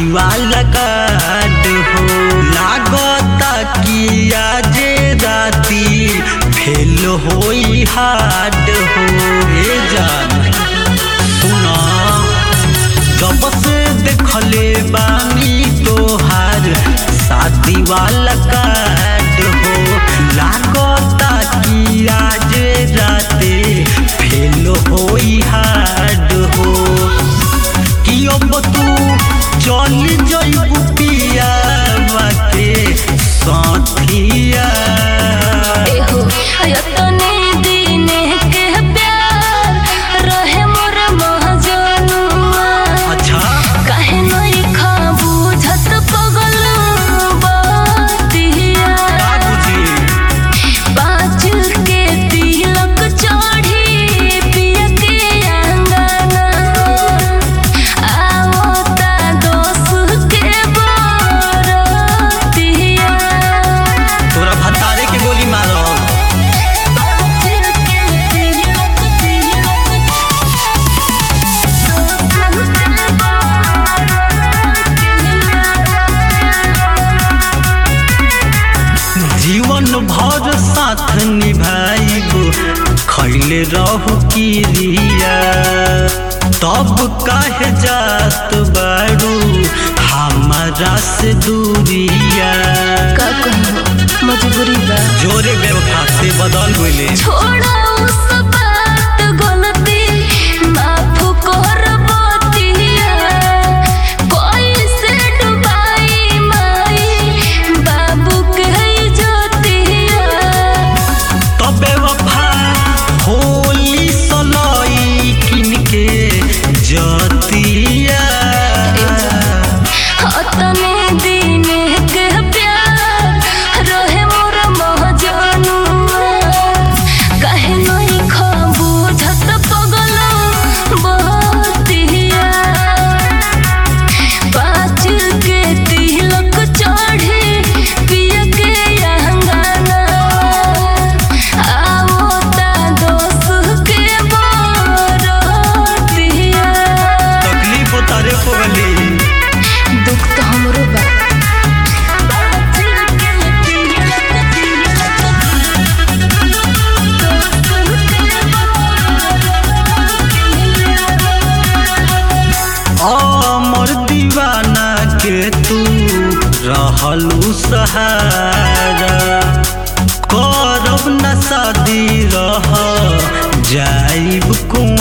वाला कार्ड हो लागता कि आज राती फेल होई हार्ड हो ए जान सुना जब से देखले बानी तोहार शादी वाला कार्ड हो लागता कि आज राते फेल होई हार्ड हो कि अब तू चल जइबू पिया के साथिया एहो यतने दिने के प्यार रहे मोर महजनुआ अच्छा काहे नई खा बुझत पगल बतिया बाबूजी पाँच के तिलक चढ़ी पिया के अंगना आवता दोस के बरतिया तोरा भतारे के गोली मारो जीवन भर साथ निभाइबो खैले रहू किरिया तब काहे जात बारू हमारा से दूरिया का कहूँ मजबूरी बा जोरे व्यवस्था से बदल गइले छोड़ा उस बात गलती माफ कर बतिया कोई से डुबाई माई बाबू के जोतिया तबे वफा होली सलाई किनके जतिया हतने दिन के प्यार रहे मोर महजनुआ काहे नहीं खा बुझत पगल बतिया पाँच के तिलक चढ़े पिया के अंगना आवता दोस के बरतिया तकलीफ तारे को गली दुख तो हमरो बा अमर दीवाना के तू रहलू सहारा करब न शादी रह जाइब कुआं